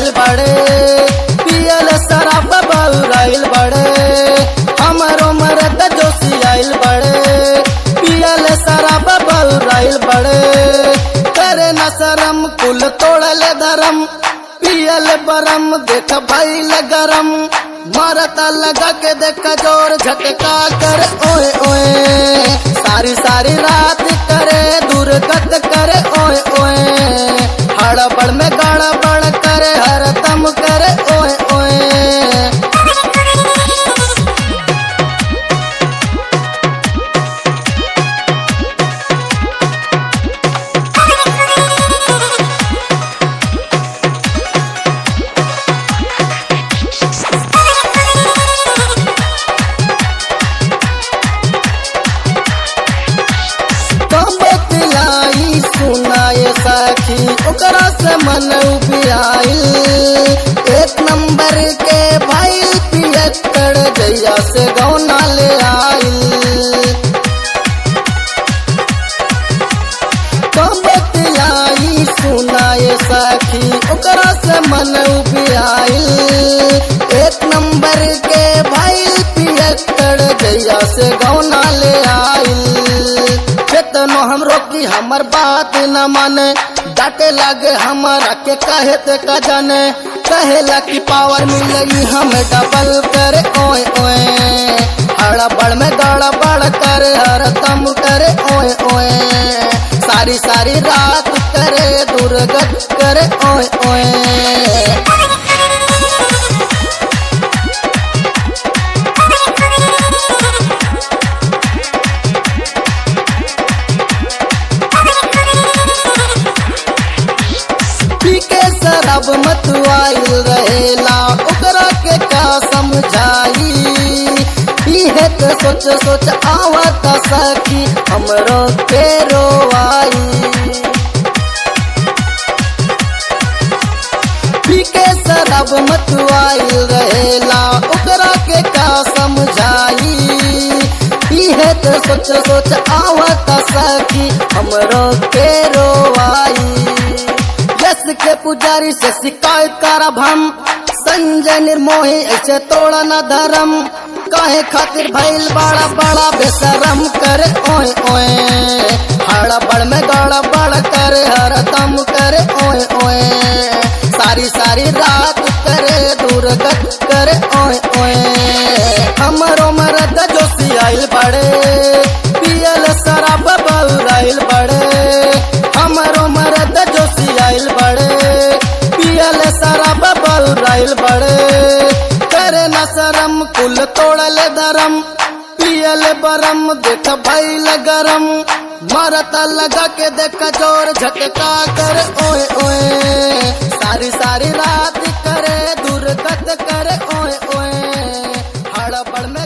बड़े पियल शराब बउराइल बड़े हमारो मरद जोशी आइल बड़े पियल शराब बउराइल बड़े करे न शरम कुल तोड़ल धरम पियल बरम देख भइल गरम मारता लगा के देख जोर झटका कर ओए ओए सारी सारी रात करे दुर्गत करे ओए ओए हड़बड़ में गड़बड़ करे हरदम करे ओए ओए बतलाई सुनाए साखी ओकरा से मन उबियाइल एक नंबर के भाई पियक्कड़ जैया से गौना ले आइल बतलाई सुनाए साखी ओकरा से मन उबियाइल एक नंबर के भाई पियक्कड़ जैया से गौना ले आइल केतनो हम रोकी हमर बात न माने डांटे लागे हमारा के कहे ते का जाने कहेला की पावर मिलेगी हमें डबल करे ओए ओए हड़बड़ में गड़बड़ करे हर दम करे ओए ओए सारी सारी रात करे दुर्गत करे ओए ओए पी के शराब मतवाइल रहेला ओकरा के का समझाई इहे तो सोच सोच आवत सखी हमरो के रोवाई पी के शराब मतवाइल रहेला ओकरा के का समझाई इहे तो सोच सोच आवत सखी हमरो के रोवाई यस के पुजारी से शिकायत करब हम संजय निर्मोही ऐसे तोड़ा न धर्म काहे खातिर भइल बड़ा बड़ा बेशरम करे ओए ओए हड़बड़ में गड़बड़ करे हरदम करे ओए ओए सारी सारी रात करे दुर्गत करे ओए ओए हमरो मरद जोशी आइल बड़े पियल शराब बउराइल बड़े हमरो मरद जोशी आइल बड़े पियल शराब बउराइल बड़े करे न शरम कुल तोड़ल धरम पियल बरम देख भइल गरम मारता लगा के देख जोर झटका कर ओए ओए सारी सारी रात करे दुर्गत करे ओए ओए हड़बड़ में